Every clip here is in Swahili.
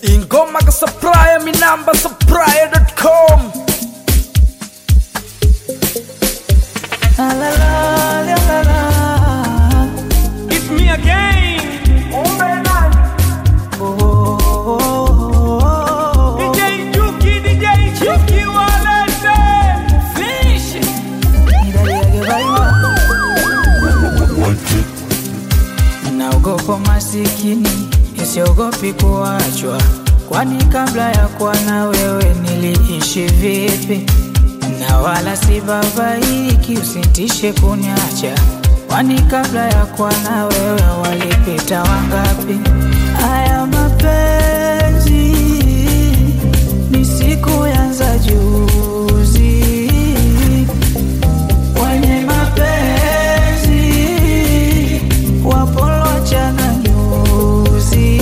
ingoma ka supplier mi namba supplier.com La la la la la la. It's me again. Oh, oh, oh, oh. DJ Juki, DJ Juki walete. Finish. it. Nidaliage baiwa. Naogopa masikini, nisiogopi kuachwa, kwani kabla ya kuwa na wewe niliishi vipi? Na wala si babaiki, usitishe kuniacha, kwani kabla ya kuwa na wewe walipita wangapi? Haya mapenzi ni siku yanza juzi wenye mapenzi wapolochana nyuzi.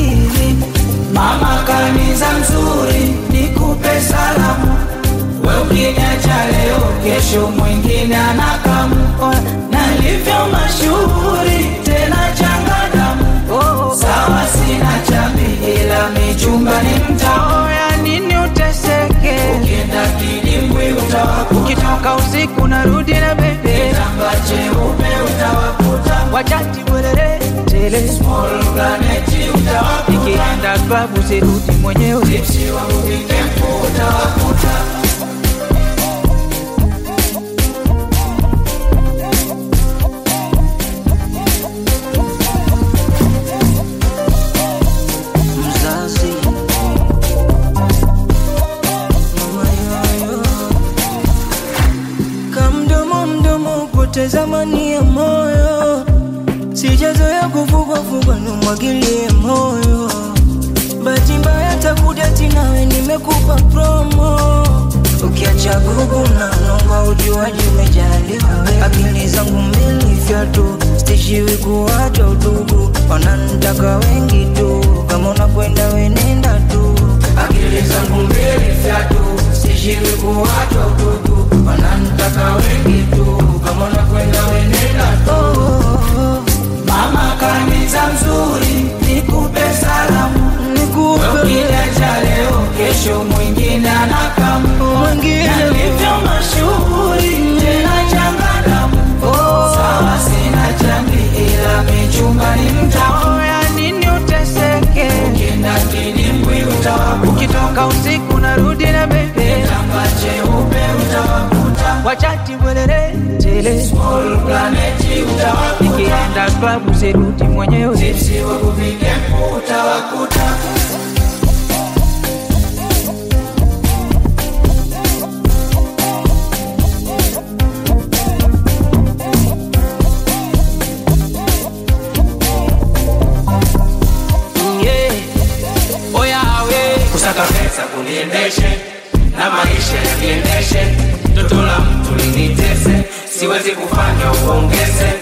Mama kaniza mzuri, nikupe salamu, we ukiniacha leo, kesho mwingine anakamu, nalivyo mashuhuri tena changadamu. Sawa sina chambi, ila michumba ni mtao. Ya nini uteseke? Ukienda kidimbwi utawakuta, ukitoka usiku narudi na bebe kitamba cheupe utawakuta, wachati bwerere tele small planet utawakuta, ikienda klabu sirudi mwenyewe, tipsi wangu vikempu utawakuta. mzazi mama yoyo kamdomo mdomo poteza mani ya moyo sijazoya kuvugwavugwa numwagilie moyo bahati mbaya takuja tinawe nimekupa promo ukiacha gugu na nomba ujuaji umejaliwa wewe. akili zangu mbili fyatu stishiwi kuwacha udugu wanantaka wengi tu kama unakwenda wenenda tu akili zangu mbili fyatu stishiwi kuwacha udugu wanantaka wengi tu kama unakwenda wenenda tu oh, oh, oh. Mama kaniza mzuri, nikupe salamu, nikupe ukiniacha leo, kesho mwingine anakamu, Mwingine. nalivyo mashuhuri tena changadamu. Sawa sina chambi, ila michumba ni mtao. Ya nini uteseke? Ukienda kidimbwi utawakuta, ukitoka usiku narudi na bebe kitamba cheupe utawakuta, wachati bwerere tele small planet utawakuta, ikienda klabu sirudi mwenyewe, tipsi wangu vikempu utawakuta. Yeah. Oya we. kusaka pesa kuniendeshe na maisha yakiendeshe toto la mtu linitese siwezi kufanya uongeze